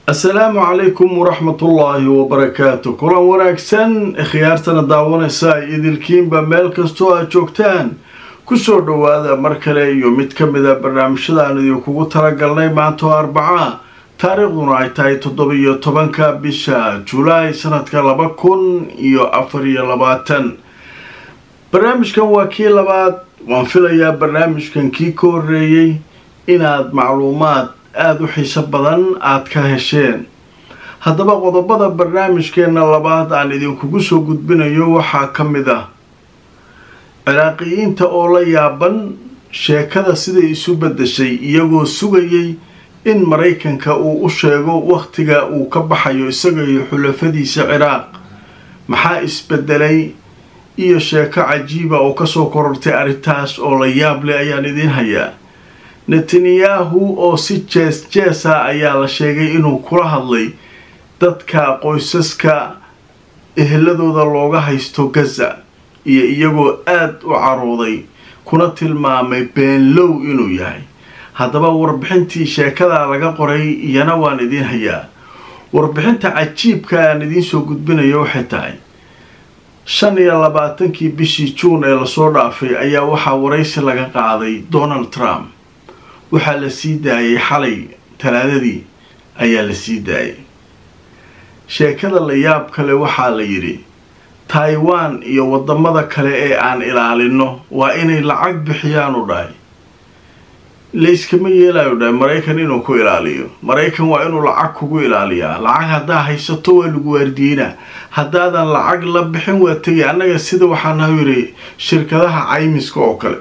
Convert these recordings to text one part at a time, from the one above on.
asalaamu calaykum waraxmatullaahi wabarakaatu kulan wanaagsan khiyaartana daawanaysa idilkiinba meel kastoo aad joogtaan kusoo dhowaada mar kale iyo mid ka mida barnaamijyada aan idinkugu talagalnay maantoo arbaca taariikhduna ay tahay toddoba-iyo tobanka bisha julaay sanadka laba kun iyo afar iyo labaatan barnaamijkan waa kii labaad waan filayaa barnaamijkan kii ka horeeyey inaad macluumaad aada u xiiso badan aada ka hesheen haddaba qodobada barnaamijkeena labaad aan idinkugu soo gudbinayo waxaa ka mid ah ciraaqiyiinta oo la yaaban sheekada siday isu beddeshay iyagoo sugayay in maraykanka uu u sheego wakhtiga uu ka baxayo isaga iyo xulafadiisa ciraaq maxaa isbedelay iyo sheeko cajiiba oo kasoo korortay arrintaas oo la yaab leh ayaan idiin hayaa netanyahu oo si jees jeesa ayaa la sheegay inuu kula hadlay dadka qoysaska eheladooda looga haysto gaza iyo iyagoo aada u carooday kuna tilmaamay beenlow inuu yahay haddaba warbixintii sheekadaa laga qoray iyana waan idiin hayaa warbixinta cajiibka aan idiin soo gudbinayo waxay tahay shan iyo labaatankii bishii juun ee lasoo dhaafay ayaa waxaa waraysi laga qaaday donald trump waxaa la sii daayay xalay talaadadii ayaa la sii daayay sheekada la yaab kale waxaa la yidhi taiwan iyo wadamada kale ee aan ilaalino waa inay lacag bixiyaan u dhahay layskama yeelayo dhahay maraykan inuu ku ilaaliyo maraykan waa inuu lacag kugu ilaaliyaa lacag haddaa haysato waa lagu waardiyeynaa haddaadan lacag la bixin waa tegay annaga sida waxaanaha yidhi shirkadaha caymiska oo kale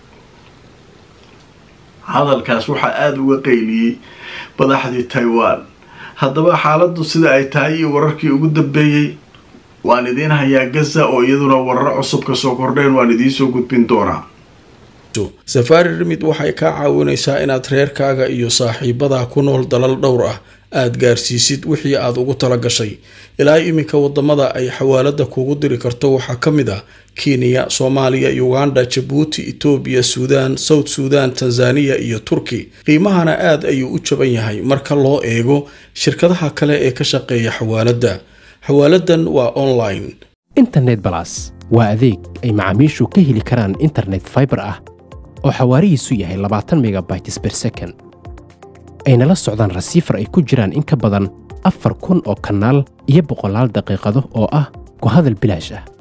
hadalkaas waxaa aada uga qayliyey madaxdii taiwan haddaba xaaladdu sida ay tahay iyo wararkii ugu dambeeyey waan idiin hayaa gaza oo iyaduna warar cusub ka soo kordheen waan idiinsoo gudbin doonaa safaari rimid waxay kaa caawinaysaa inaad reerkaaga iyo saaxiibadaa ku nool dalal dhowr ah aad gaarsiisid wixii aad ugu tala gashay ilaa iminka wadamada ay xawaalada kugu diri karto waxaa ka mid ah kenya soomaaliya uganda jabuuti etoobiya suudaan south suudan tanzaniya iyo turki qiimahana aad ayuu u jaban yahay marka loo eego shirkadaha kale ee ka shaqeeya xawaaladda xawaaladan waa online internet balas waa adeeg ay macaamiishu ka heli karaan internet faibar ah oo xawaarihiisu yahay labaatan megabytes ber second ayna la socdaan rasiifar ay ku jiraan in ka badan afar kun oo kanaal iyo boqolaal daqiiqado oo ah ku hadal bilaash ah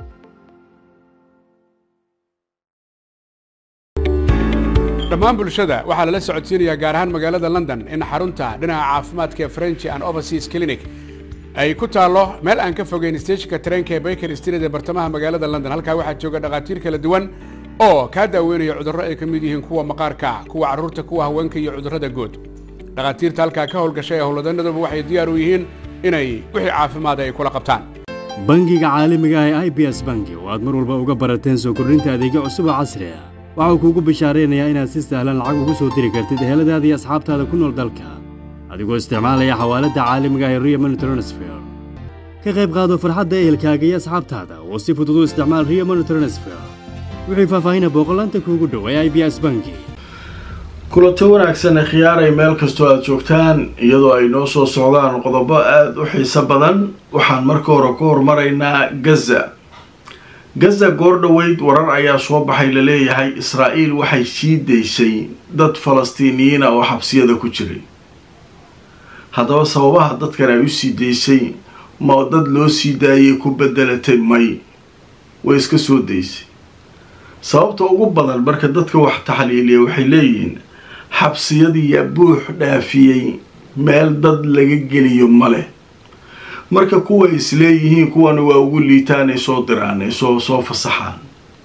dhammaan bulshada waxaa lala socodsiinayaa gaar ahaan magaalada london in xarunta dhinaca caafimaadka ee french and overseas clinic ay ku taallo meel aan ka fogeyn steeshinka tareenka ee baker street ee bartamaha magaalada london halkaa waxaa jooga dhakhaatiir kala duwan oo kaa daaweynaya cudurro ay ka mid yihiin kuwa maqaarka kuwa carruurta kuwa haweenka iyo cudurrada guud dhakhaatiirta halkaa ka howlgashay ee howlwadanaduba waxay diyaar u yihiin inay wixii caafimaada ay kula qabtaan bangiga caalamiga ah ee i b s bangi oo aad mar walba uga barateen soo kordhinta adeegyo cusub oo casri ah waxau kuugu bishaaraynayaa inaad si sahlan lacag ugu soo diri kartid eheladaada iyo asxaabtaada ku nool dalka adigoo isticmaalaya xawaaladda caalamiga ee riamon transfer ka qayb qaado farxadda ehelkaaga iyo asxaabtaada oo si fudud u isticmaal riamon transfer wixii faahfaahina booqolaanta kuugu dhow ee i b s bangi kulanto wanaagsan ee khiyaaray meel kastoo aada joogtaan iyadoo ay noo soo socdaan qodobo aada u xiiso badan waxaan marka hore ku hormaraynaa gaza gaza goor dhoweyd warar ayaa soo baxay laleeyahay israa'iil waxay sii daysay dad falastiiniyiina oo xabsiyada ku jiray haddaba sababaha dadkan ay u sii daysay ma dad loo sii daayay ku bedelatay may way iska soo daysay sababta ugu badan marka dadka wax taxliiliya waxay leeyihiin xabsiyadiiyaa buux dhaafiyey meel dad laga geliyo ma leh marka kuwa isleeyihiin kuwana waa ugu liitaanay soo diraanay soo soo fasaxaan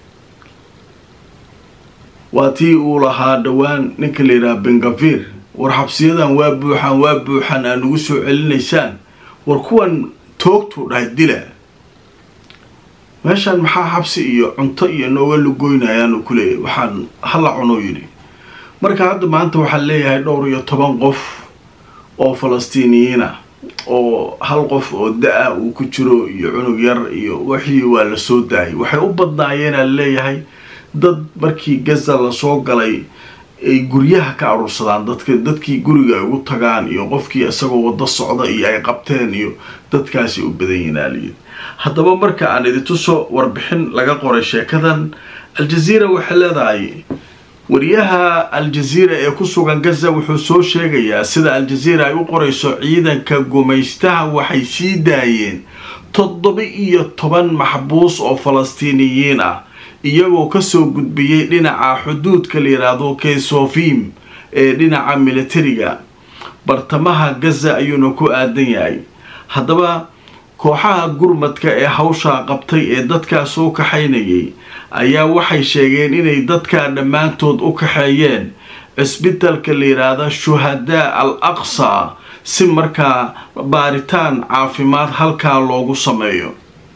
waa tii uu lahaa dhowaan ninka la yidhaha bengafir war xabsiyadan waa buuxaan waa buuxaan aa nagu soo celinaysaan war kuwan toogtuu dhahay dila meeshaan maxaa xabsi iyo cunto iyo nooga lugoynayaanu ku leeyahy waxaan hala cunuu yidhi marka hadda maanta waxaa leeyahay dhowr iyo toban qof oo falastiiniyiin ah oo hal qof oo da-a uu ku jiro iyo cunug yar iyo wixii waa la soo daayay waxay u badnaayeenaa leeyahay dad markii gaza lasoo galay ay guryaha ka aruursadaan dadka dadkii guriga ay ugu tagaan iyo qofkii isagoo wado socda iyo ay qabteen iyo dadkaasi u badan yinaaliyin haddaba marka aan idintuso warbixin laga qoray sheekadan al-jaziira waxay leedahay wariyaha al-jaziira ee ku sugan gaza wuxuu soo sheegayaa sida al-jaziira ay u qorayso ciidanka gumaystaha waxay sii daayeen toddoba iyo toban maxbuus oo falastiiniyiin ah iyagoo kasoo gudbiyey dhinaca xuduudka la yidhaahdo kesofim ee dhinaca militariga bartamaha gaza ayuuna ku aadan yahay haddaba kooxaha gurmadka ee hawshaa qabtay ee dadkaas u kaxaynayay ayaa waxay sheegeen inay dadkaa dhammaantood u kaxeeyeen cisbitalka la yidhaahda shuhadaa al aqsa si markaa baaritaan caafimaad halkaa loogu sameeyo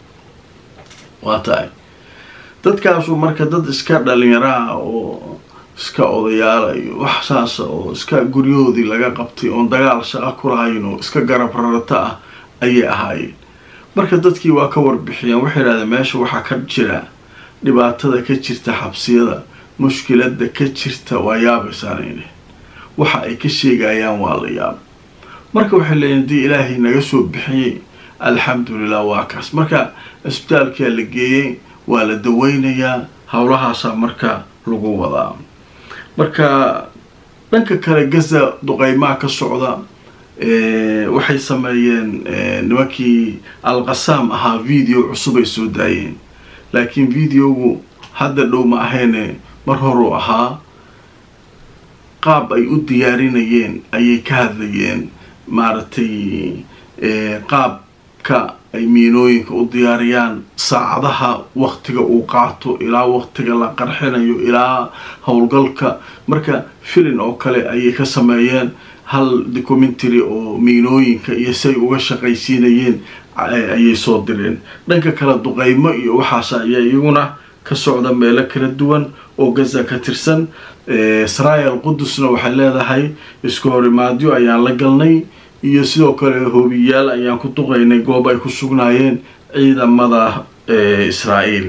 waa tahay dadkaasu marka dad iska dhalinyaraha oo iska odayaala iyo wax saasa oo iska guryahoodii laga qabtay oon dagaal shaqo ku lahayn oo iska garab rarata ah ayay ahaayeen marka dadkii waa ka warbixiyeen waxay idhahdeen meesha waxaa ka jira dhibaatada ka jirta xabsiyada mushkilada ka jirta waa yaabaysaanayne waxa ay ka sheegayaan waa la yaab marka waxay leeyiin haddii ilaahay naga soo bixiyey alxamdulilah waa kaas marka cisbitaalkaa la geeyey waa la daweynayaa howlahaasaa marka lagu wadaa marka dhanka kale gaza duqeymaha ka socda waxay sameeyeen nimankii alqasaam ahaa video cusub ay soo daayeen laakiin videogu hadda dhow ma ahayne mar horuu ahaa qaab ay u diyaarinayeen ayay ka hadlayeen maaragtay qaabka ay miinooyinka u diyaariyaan saacadaha waktiga uu qaato ilaa waktiga la qarxinayo ilaa howlgalka marka filin oo kale ayay ka sameeyeen hal documentary oo miinooyinka iyo say uga shaqaysiinayeen ayay soo direen dhanka kale duqeymo iyo waxaas ayaa iyaguna ka socda meelo kala duwan oo gaza ka tirsan israel qudusna waxay leedahay isku horimaadyo ayaan la galnay iyo sidoo kale hoobiyaal ayaan ku duqaynay goob ay ku sugnaayeen ciidamada israa'iil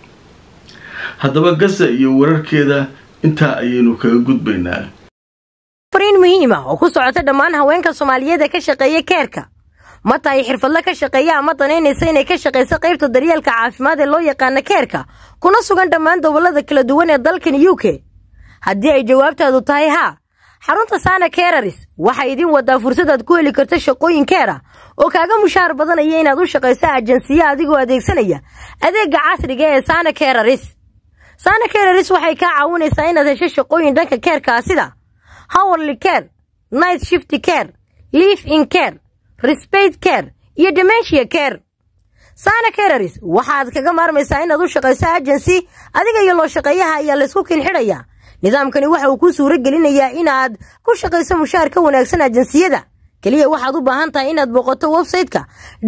haddaba gaza iyo wararkeeda intaa ayaynu kaga gudbaynaa fariin muhiima oo ku socota dhammaan haweenka soomaaliyeed ee ka shaqeeya keerka ma tahay xirfadle ka shaqeeya ama danaynaysa inay ka shaqayso qaybta daryeelka caafimaad ee loo yaqaana keerka kuna sugan dhammaan gobollada kala duwan ee dalkan u k haddii ay jawaabtaadu tahay haa xarunta saana keeraris waxay idin wadaa fursad aad ku heli karto shaqooyin keera oo kaaga mushaar badanaya inaad u shaqayso ajansiya adigoo adeegsanaya adeega casriga ee saana keeraris saana keeraris waxay kaa caawinaysaa inaad hesho shaqooyin dhanka keerkaa sida howerly care night shift care liif in care respect care iyo dementia care saana keeraris waxaad kaga maarmaysaa inaad u shaqayso agency adiga iyo loo shaqeeyaha ayaa laysku kinxidhayaa nidaamkani waxa uu kuu suuro gelinayaa inaad ku shaqayso mushaar ka wanaagsan ajansiyada keliya waxaad u baahan tahay inaad booqato websayte-ka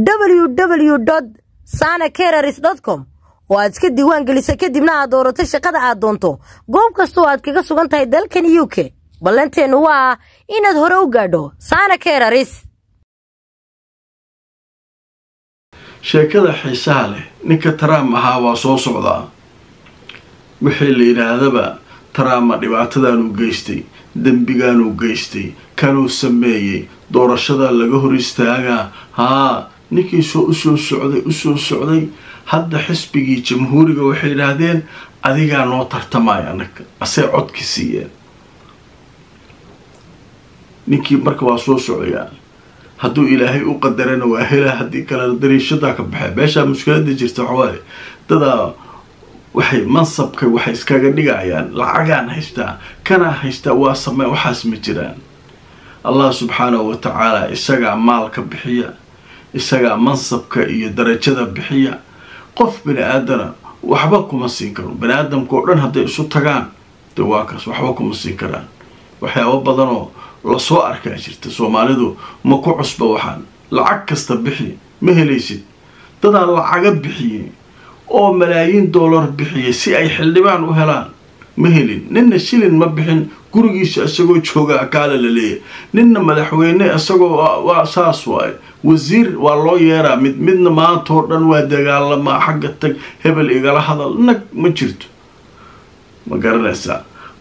www sana kereris com oo aad iska diiwaan geliso kadibna aad doorato shaqada aad doonto goob kastoo aad kaga sugan tahay dalkan u k ballanteennu waa inaad hore u gaadho sana kereris sheekada xiisaha leh ninka trump ahaa waa soo socdaa wixii la yidhaahdaba trumpa dhibaatadaanuu geystay dembigaanuu geystay kanuu sameeyey doorashada laga hor istaagaa haa ninkii soo usoo socday usoo socday hadda xisbigii jamhuuriga waxay yidhaahdeen adigaa noo tartamaya anaga asee codki siiyeen ninkii marka waa soo socdayaa hadduu ilaahay u qadarana waa helaa haddii kale dariishadaa ka baxee meeshaa mushkilada jirta waxawaaye dadaa waxay mansabka waxay iskaga dhigayaan lacagaan haystaa kanaa haystaa waa samee waxaas ma jiraan allah subxaanahu wa tacaala isagaa maalka bixiya isagaa mansabka iyo darajada bixiya qof bani aadana waxba kuma siin karo bani aadamka oo dhan hadday isu tagaan de waa kaas waxba kuma siin karaan waxyaabo badanoo lasoo arkaa jirta soomaalidu ma ku cusba waxaan lacag kasta bixi ma helaysid dadaa lacaga bixiyey oo malaayiin dollar bixiyay si ay xildhibaan u helaan ma helin ninna shilin ma bixin gurigiisa isagoo jooga akaala la leeyahy ninna madaxweyne isagoo waa saas waaye wasiir waa loo yeeraa mid midna maanta oo dhan waa dagaalamaa xagga tag hebel igala hadal nag ma jirto ma garanaysaa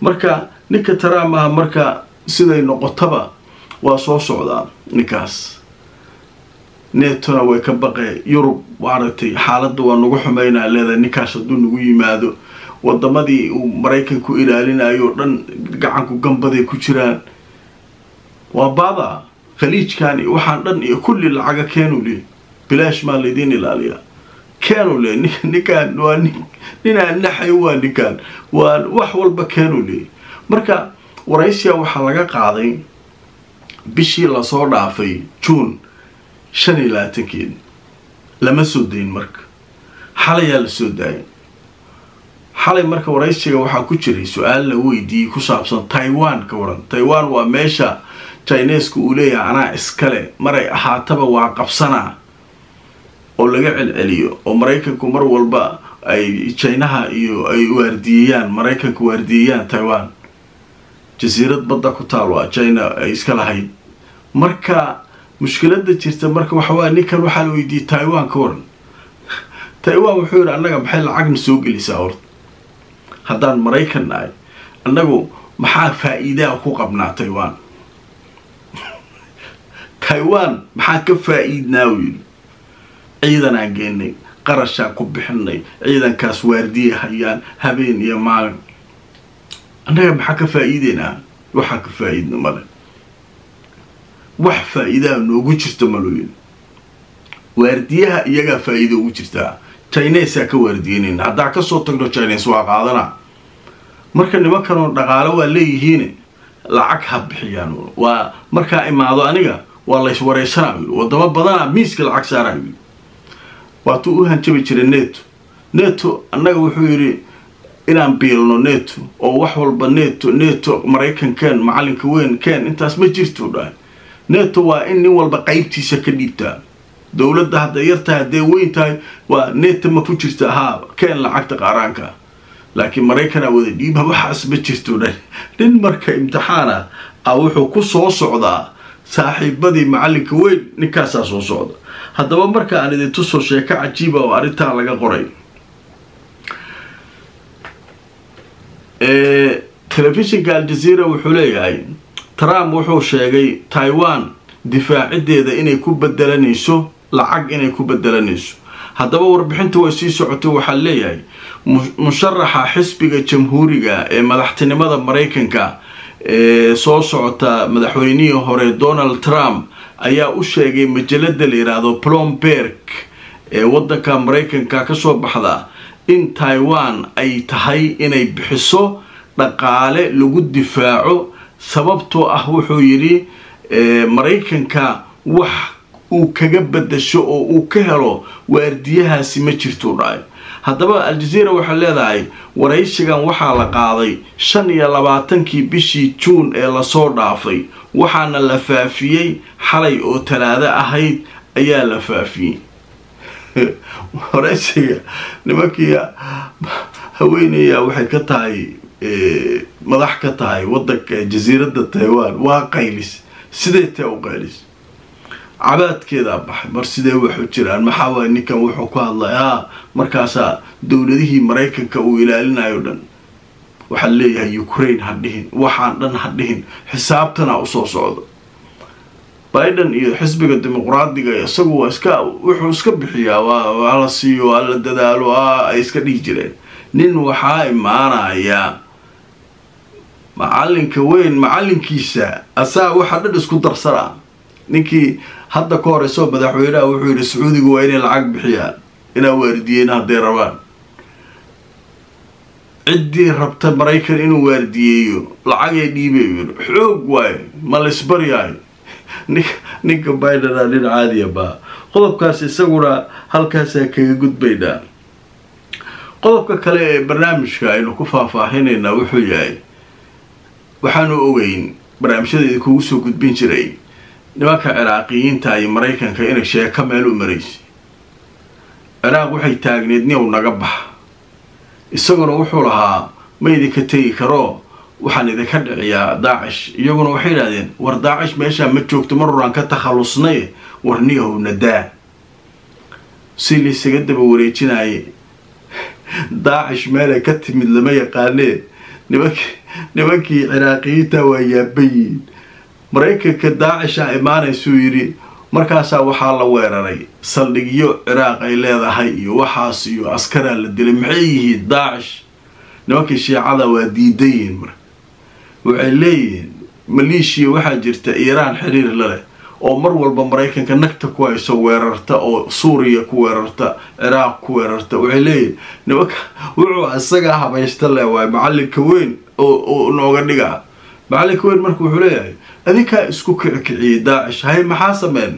marka ninka trump ah marka siday noqotaba waa soo socdaa ninkaas netona way ka baqee yurub maaragtay xaaladda waa nagu xumeynaa leedahay ninkaas hadduu nagu yimaado wadamadii uu maraykanku ilaalinayo o dhan gacanku gambaday ku jiraan waa baada khaliijkan iyo waxaan dhan iyo kulli lacaga keenu le bilaash maa laydiin ilaaliyaa keenu le ninkaan waa ninaan naxay waa ninkaan waa wax walba keenu le marka waraysiya waxaa laga qaaday bishii lasoo dhaafay juun shan iyo labaatankeed lama soo dayin marka xalayaa la soo daayay xalay marka waraysiga waxaa ku jiray su-aal la weydiiyey ku saabsan taiwan ka waran taiwan waa meesha chineska uu leeyahay anaa iskale maray ahaataba waa qabsanaa oo laga celceliyo oo maraykanku mar walba ay jinaha iyo ay waardiyeeyaan maraykanka waardiyeeyaan taiwan jasiirad badda ku taal waa china ay iska lahayd marka mushkilada jirta marka waxawaa ninkan waxaa la weydiiyey taiwan ka waran taiwan wuxuu yidhi annaga maxay lacagna soo gelisaa horta haddaan maraykan nahay annagu maxaa faa-iidaa ku qabnaa taiwan taiwan maxaa ka faa-iidnaa u yidhi ciidanaan geenay qarashaan ku bixinay ciidankaas waardiye hayaan habeen iyo maalin annaga maxaa ka faa-iideynaa waxaa ka faa-iidna male wax faa-iidaa noogu jirta malooyin waardiyaha iyagaa faa-iida ugu jirtaa chinesaa ka waardiyeynayna haddaa kasoo tagno chines waa qaadanaa marka nimankanoo dhaqaalo waa leeyihiin lacag ha bixiyaan waa markaa imaado aniga waa lays wareysanaa yii wadamo badana miiska lacag saaraa yii waatuu u hanjabi jiray neto neto annaga wuxuu yidhi inaan biilno neto oo wax walba neto neto maraykan keen macalinka weyn keen intaas ma jirto dhahay neto waa in nin walba qeybtiisa ka dhiibtaa dowladda hadday yar tahay hadday weyn tahay waa neto ma ku jirta haa keen lacagta qaaraanka laakiin maraykanaa wada dhiiba waxaas ma jirto dhahay nin marka imtixaana a wuxuu ku soo socdaa saaxiibadii macalinka weyn ninkaasaa soo socda haddaba marka aan idin tusoo sheeko cajiiba oo arrintaa laga qoray telefishinka aljazeera wuxuu leeyahay trump wuxuu sheegay taiwan difaacideeda inay ku bedelanayso lacag inay ku bedelanayso haddaba warbixinta way sii socotay waxaa leeyahay musharaxa xisbiga jamhuuriga ee madaxtinimada maraykanka ee soo socota madaxweynihii hore donald trump ayaa u sheegay majalada la yidhaahdo plomberg ee wadanka maraykanka kasoo baxda in taiwan ay tahay inay bixiso dhaqaale lagu difaaco sababtoo ah wuxuu yidhi maraykanka wax uu kaga bedasho oo uu ka helo waardiyahaasi ma jirtuu dhahay haddaba aljazeera waxay leedahay waraysigan waxaa la qaaday shan iyo labaatankii bishii juun ee lasoo dhaafay waxaana la faafiyey xalay oo talaado ahayd ayaa la faafiyey waraysiga nimankii haweeneya waxay ka tahay madax ka tahay wadanka jasiiradda taiwan waa qaylis sidee tee u qaylis cabaadkeedaa baxay mar sidee waxu jiraan maxaa waay ninkan wuxuu ku hadlay haa markaasaa dowladihii maraykanka uu ilaalinayo dhan waxaa leeyahay ukraine ha dhihin waxaan dhan ha dhihin xisaabtana usoo socda biden iyo xisbiga dimuqraadiga isagu waa iska wuxuu iska bixiyaa waa la siiyo waa la dadaalo a ay iska dhihi jireen nin waxaa imaanaya macalinka weyn macalinkiisa asaa waxa dhan isku darsana ninkii hadda ka hor isagoo madaxweynaha wuxuu yidhi sacuudigu waa inay lacag bixiyaan inaa waardiyeyn hadday rabaan ciddii rabta maraykan inuu waardiyeeyo lacagay dhiibay yidhi xoog waaye ma laysbaryaayo ninka ninka bidena nin caadiya baa qodobkaas isaguna halkaasaa kaga gudbaynaa qodobka kale ee barnaamijka aynu ku faahfaahinaynaa wuxuu yahay waxaanu ogeyn barnaamijyada idinkugu soo gudbin jiray nimanka ciraaqiyiinta iyo maraykanka inay sheeko meel u maraysay ciraaq waxay taagneed niyow naga baxa isaguna wuxuu lahaa ma idinka tegi karo waxaan idinka dhiciyaa daacish iyaguna waxay idhahdeen war daacish meeshaa ma joogto mar horaan ka takhallusnay war niyahow nadaa si laysaga daba wareejinaaye daacish meelay ka timid lama yaqaanee nimankii nimankii ciraaqiyiinta waa yaabayiin maraykanka daacisha imaanaysuu yidhi markaasaa waxaa la weeraray saldhigyo ciraaq ay leedahay iyo waxaas iyo askaraa la dilay maxay yihiin daacish nimankii shiicada waa diidan yihiin marka waxay leeyihiin maleeshiya waxaa jirta iiraan xiriir la leh oo mar walba maraykanka nagta ku hayso weerarta oo suuriya ku weerarta ciraaq ku weerarta waxay leeyihin nimanka wuxuu isagaa habaysta le waay macalinka weyn oo nooga dhigaa macalinka weyn marka wuxuu leeyahay adinkaa isku kicikiciyey daacish hay maxaa sameyn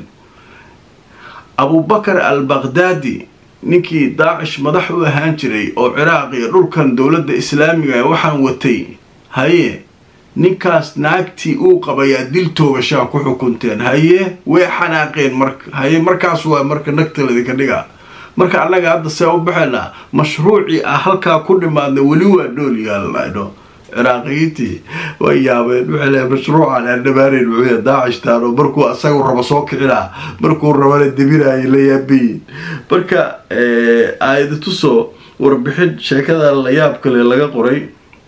abubakar al baqdaadi ninkii daacish madax u ahaan jiray oo ciraaq iyo dhulkan dowladda islaamiga waxaan watay haye ninkaas naagtii uu qabayaa dil toogashaa ku xukunteen haye way xanaaqeen marka haye markaas waa marka nagtaladinka dhigaa marka annaga hadda see u baxaynaa mashruucii ah halkaa ku dhimaadna weli waa dhool yaalladho ciraaqiyiintii way yaabeen waxay leehay mashruucan aan dhamaaneyn wuxuu daacishtaan oo markuu asagu rabo soo kicinaa markuu rabana debinaayay la yaabayin marka aayada tusoo warbixin sheekadan la yaab kale laga qoray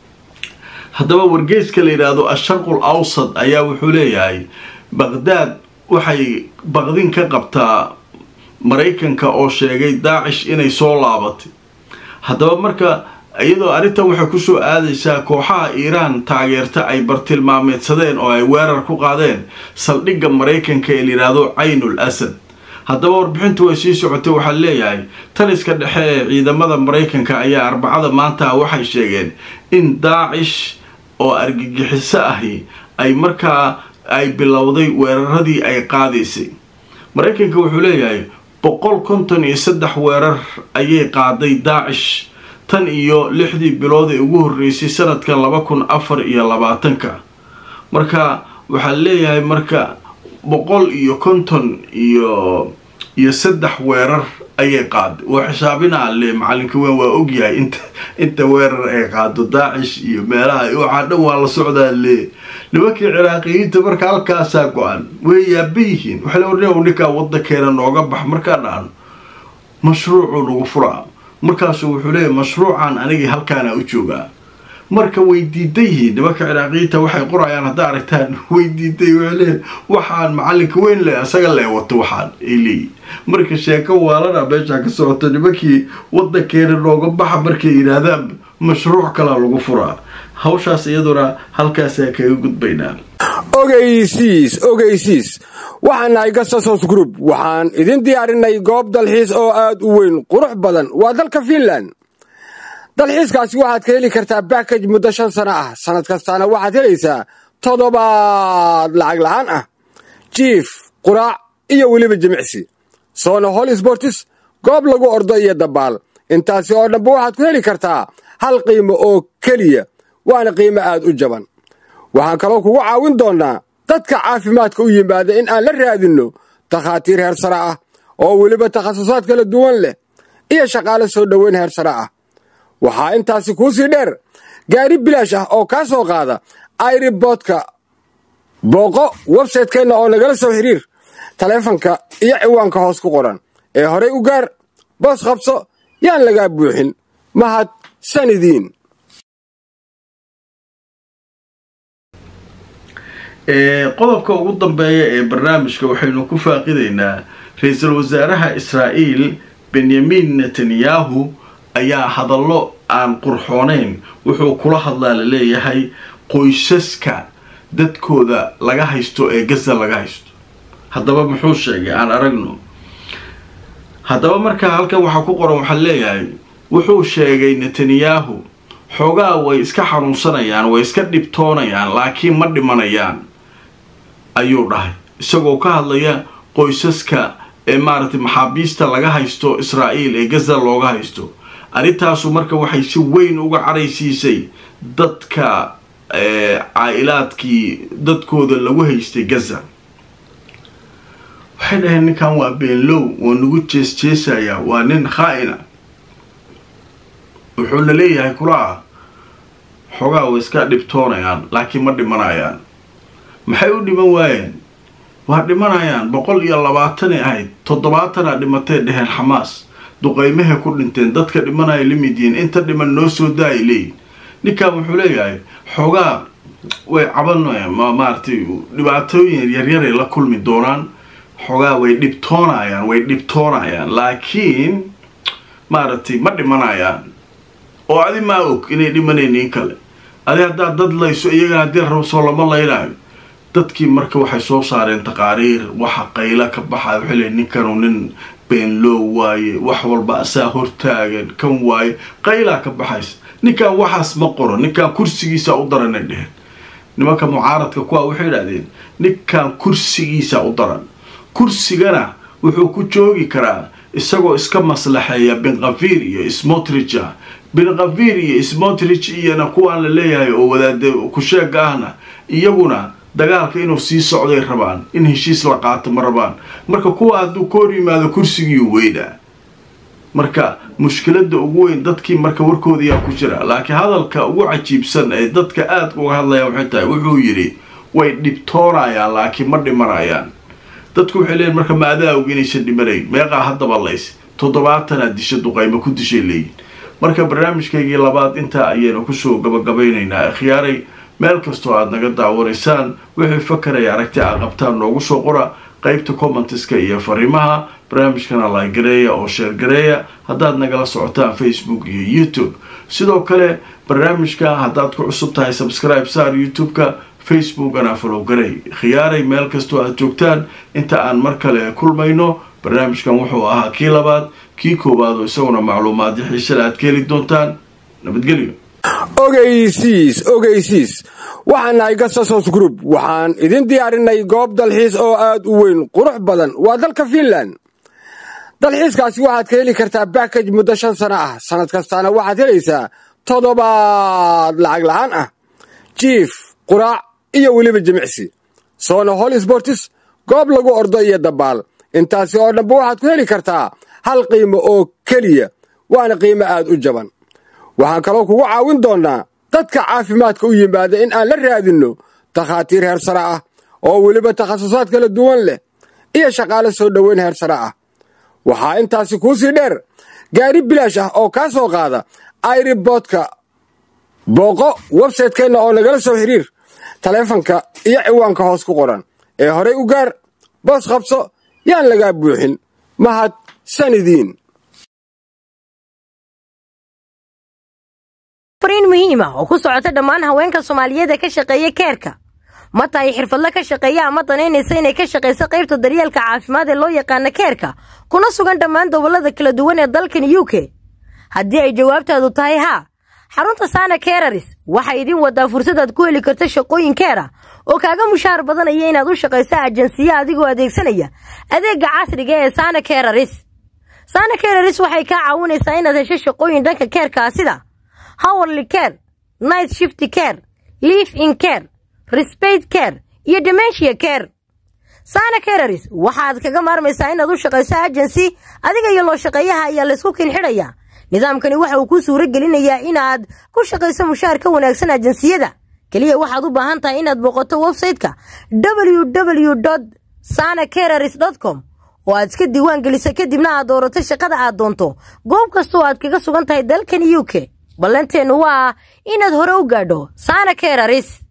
haddaba wargeyska la yidhaahdo asharqul awsad ayaa wuxuu leeyahay baqdaad waxay baqdin ka qabtaa maraykanka oo sheegay daacish inay soo laabatay haddaba marka iyadoo arrintan waxay kusoo aadaysaa kooxaha iiraan taageerta ay bartilmaameedsadeen oo ay weerar ku qaadeen saldhigga maraykanka ee layidhaahdo caynul asad haddaba warbixintu way sii socotay waxaa leeyahay taliska dhexe ee ciidamada maraykanka ayaa arbacada maanta waxay sheegeen in daacish oo argagixiso ahi ay markaa ay bilowday weeraradii ay qaadaysay maraykanka wuxuu leeyahay boqol konton iyo saddex weerar ayay qaaday daacish tan iyo lixdii bilood ee ugu horreysay sanadka laba kun afar iyo labaatanka marka waxaa leeyahay marka boqol iyo konton iyo iyo saddex weerar ayay qaaday oo xisaabinaa le macalinka weyn waa ogyahay inta inta weerar ay qaado daacish iyo meelaha waxaa dhan waa la socdaa le nimankii ciraaqiyiinta marka halkaasaa go-an way yaaba yihiin waxay le orn ninkaa wadankeena nooga bax markaa dhahan mashruucuu nagu furaa markaasuu wuxuu leeyahy mashruucan anigii halkaana u joogaa marka way diidan yihiin nimanka ciraaqiyiinta waxay qorayaan haddaa aragtaan way diiday waxay leeyihin waxaan macalinka weyn le isaga lee wato waxaan ay leeyihin marka sheeko waalana meeshaa ka socoto nimankii wadankeena nooga baxa markay yidhaahdaan mashruuc kalaa lagu furaa hawshaas iyaduna halkaasaa kaga gudbaynaa ogeysiis ogeysiis waxaan nahay gasasos group waxaan idin diyaarinay goob dalxiis oo aad u weyn qurux badan waa dalka fiinland dalxiiskaasi waxaad ka heli kartaa bakaj muddo shan sano ah sannad kastaana waxaad helaysaa toddobaad lacag la'aan ah jiif quraac iyo weliba jimicsi soona hol sbortis goob lagu ordo iyo dabaal intaasi oo dhanba waxaad ku heli kartaa hal qiimo oo keliya waana qiimo aad u jaban waxaan kaloo kugu caawin doonnaa dadka caafimaadka u yimaada in aan la raadinno takhaatiir heer sare ah oo weliba takhasusaad kala duwan leh iyo shaqaale soo dhoweyn heer sare ah waxaa intaasi kuu sii dheer gaari bilaash ah oo kaa soo qaada airiboodka booqo websaytekeenna oo nagala soo xiriir taleefanka iyo ciwaanka hoos ku qoran ee horay u gaar boos qabso yaan lagaa buuxin mahad sanidiin qodobka ugu dambeeya ee barnaamijka waxaynu ku faaqidaynaa ra-iisul wasaaraha israa'iil benyamin netanyahu ayaa hadallo aan qurxoonayn wuxuu kula hadlaa la leeyahay qoysaska dadkooda laga haysto ee gaza laga haysto haddaba muxuu sheegay aan aragno haddaba markaa halkan waxaa ku qoran waxaa leeyahay wuxuu sheegay netanyahu xoogaa way iska xanuunsanayaan way iska dhibtoonayaan laakiin ma dhimanayaan ayuu dhahay isagoo ka hadlaya qoysaska ee maaragtay maxaabiista laga haysto israa'iil ee gaza looga haysto arrintaasu marka waxay si weyn uga caraysiisay dadka caa-ilaadkii dadkooda lagu haystay gaza waxay dhaheen ninkan waa beenlow waa nagu jees jeesayaa waa nin khaa-ina wuxuuna leeyahay kulaa xoogaa way iska dhibtoonayaan laakiin ma dhimanayaan maxay u dhiman waayeen waa dhimanayaan boqol iyo labaatanay ahayd toddobaatana dhimatay dheheen xamaas duqaymahay ku dhinteen dadka dhimanaya lamid yihiin inta dhiman noo soo daayay leeyihin ninkan wuxuu leeyahay xoogaa way caban maaragtay dhibaatooyin yaryaray la kulmi doonaan xoogaa way dhibtoonayaan way dhibtoonayaan laakiin maaragtay ma dhimanayaan oo adi maa og inay dhimanaynin kale adi haddaad dad layso iyagana haddii la rabo soo lama laynaayo dadkii marka waxay soo saareen taqaariir waxa qayla ka baxaya waxay leeyiin ninkanu nin beenlow waaye wax walba asaa hortaagan kan waaye qaylaa ka baxaysa ninkan waxaas ma qoro ninkan kursigiisa u daranay dheheen nimanka mucaaradka kuwa waxay idhahdeen ninkan kursigiisa u daran kursigana wuxuu ku joogi karaa isagoo iska maslaxeeya benkafiir iyo smotrich ah benkafiir iyo smotrich iyona kuwaan la leeyahay oo wadaade kusheega ahna iyaguna dagaalka inuu sii socday rabaan in heshiis la qaato ma rabaan marka kuwa hadduu ka hor yimaado kursigiiu weynaa marka mushkilada ugu weyn dadkii marka warkoodiyaa ku jira laakiin hadalka ugu cajiibsan ee dadka aada uga hadlayaan waxay tahay wuxuu yidhi way dhibtoonayaan laakiin ma dhimanayaan dadku waxay leeyiin marka ma adaa og inaysan dhimanayn meeqaa haddaba lays toddobaatanaad disha duqaymo ku dishay leeyihin marka barnaamijkaygii labaad intaa ayaynu kusoo gabagabaynaynaa akhyaaray meel kastoo aada naga daawanaysaan wixii fakaraya aragti a qabtaan noogu soo qora qaybta commenteska iyo fariimaha barnaamijkana laagareeya oo sheergareeya haddaad nagala socotaan facebook iyo youtube sidoo kale barnaamijka haddaad ku cusub tahay subscribe saar youtube-ka facebookana falowgarey khiyaaray meel kastoo aad joogtaan inta aan mar kale kulmayno barnaamijkan wuxuu ahaa kii labaad kii koowaad oo isaguna macluumaadyo xiisale aad ka heli doontaan nabadgelyo ogeysiis ogeysiis waxaan nahay gasasos group waxaan idin diyaarinay goob dalxiis oo aad u weyn qurux badan waa dalka fiinland dalxiiskaasi waxaad ka heli kartaa bakaj muddo shan sano ah sannad kastaana waxaad helaysaa toddobaad lacag la'aan ah jiif quraac iyo weliba jimicsi soona hol sbortis goob lagu ordo iyo dabaal intaasi oo dhanba waxaad ku heli kartaa hal qiimo oo keliya waana qiimo aad u jaban waxaan kaloo kugu caawin doonnaa dadka caafimaadka u yimaada in aan la raadinno takhaatiir heer sare ah oo weliba takhasusaad kala duwan leh iyo shaqaale soo dhoweyn heer sare ah waxaa intaasi kuu sii dheer gaari bilaash ah oo kaa soo qaada airiboodka booqo websaytekeenna oo nagala soo xiriir taleefanka iyo ciwaanka hoos ku qoran ee horay u gaar boos qabso yaan lagaa buuxin mahad sanidiin fariin muhiima oo ku socota dhammaan haweenka soomaaliyeed ee ka shaqeeya keerka ma tahay xirfadle ka shaqeeya ama danaynaysa inay ka shaqayso qaybta daryeelka caafimaad ee loo yaqaana keerka kuna sugan dhammaan gobollada kala duwan ee dalkan u k haddii ay jawaabtaadu tahay haa xarunta saana keeraris waxay idin wadaa fursadaad ku heli karto shaqooyin keera oo kaaga mushaar badanaya inaad u shaqayso ajansiya adigoo adeegsanaya adeegga casriga ee saana keeraris saana keeraris waxay kaa caawinaysaa inaad hesho shaqooyin dhanka keerkaa sida howerly care night shifty care liif in care respeit care iyo dementia care saana keeraris waxaad kaga maarmaysaa inaad u shaqayso agency adiga iyo loo shaqeeyaha ayaa laysku kinxidhayaa nidaamkani waxa uu kuu suuro gelinayaa inaad ku shaqayso mushaar ka wanaagsan ajansiyada keliya waxaad u baahan tahay inaad booqato websayte-ka www sana kereris com oo aad iska diiwaan geliso kadibna aad doorato shaqada aad doonto goob kastoo aad kaga sugan tahay dalkan u k ballanteennu waa inaad hore u gaadho sana kereris